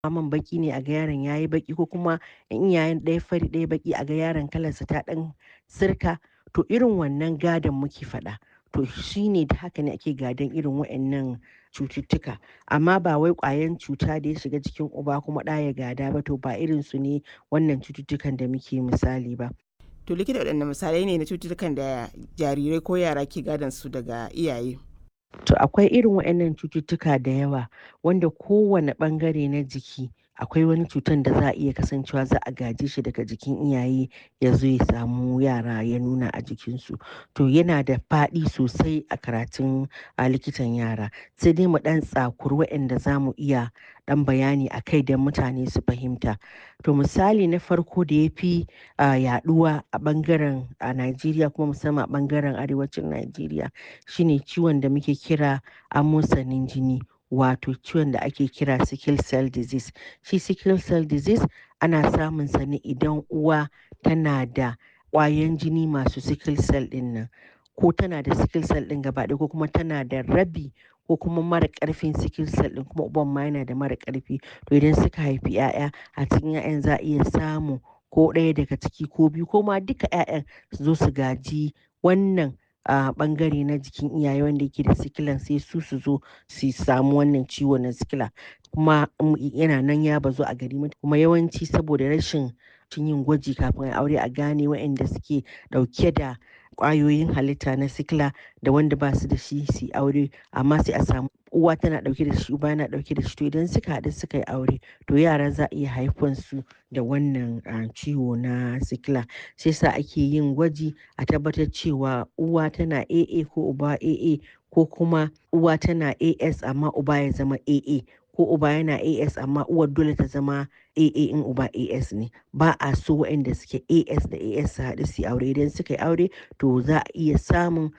man baki ne a ga yaron yayi baki ko kuma in iyayen ɗaya fari ɗaya baki a ga yaron kalarsa ta ɗan sirka to irin wannan gadon muke faɗa to shine da haka ne ake gadon irin waɗannan cututtuka amma ba wai ƙwayan cuta da ya shiga jikin uba kuma ɗa ya gada ba to ba irin su ne wannan cututtukan da muke misali ba to likita waɗanne misalai ne na cututtukan da jarirai ko yara ke gadon su daga iyaye To akwai irin waɗannan cututtuka da yawa wanda kowane ɓangare na jiki akwai wani cutan da za a iya kasancewa za a gaje shi daga jikin iyaye ya zo ya samu yara ya nuna a jikinsu. To yana da faɗi sosai a karatun a likitan yara sai dai mu ɗan tsakuri waɗanda za mu iya ɗan bayani a kai don mutane su fahimta. To misali na farko da ya fi yaɗuwa a ɓangaren a Najeriya kuma musamman a ɓangaren arewacin Najeriya shine ciwon da muke kira amosanin jini wato ciwon da ake kira sickle cell disease. Shi sickle cell disease ana samun sa ne idan uwa tana da ƙwayan jini masu sickle cell ɗin nan ko tana da sickle cell ɗin gaba ɗaya ko kuma tana da rabi ko kuma mara ƙarfin sickle cell ɗin kuma uban ma yana da mara ƙarfi to idan suka haifi 'ya'ya a cikin 'ya'yan za a iya samu ko ɗaya daga ciki ko biyu ko ma duka 'ya'yan su zo su gaji wannan a ɓangare na jikin iyaye wanda yake da sikilan sai su su zo su samu wannan ciwo na sikila kuma yana nan ya bazu a gari kuma yawanci saboda rashin yin gwaji kafin a aure a gane waɗanda suke ɗauke da ƙwayoyin halitta na sikila da wanda ba su da shi su yi aure amma sai a samu uwa tana ɗauke da shi uba yana ɗauke da shi to idan suka haɗu suka yi aure to yara za a iya haifan su da wannan ciwo na sikila sai sa ake yin gwaji a tabbatar cewa uwa tana AA ko uba AA ko kuma uwa tana AS amma uba ya zama AA ko uba yana AS amma uwar dole ta zama AA in uba AS ne ba a so waɗanda suke AS da AS su haɗu su yi aure idan suka yi aure to za a iya samun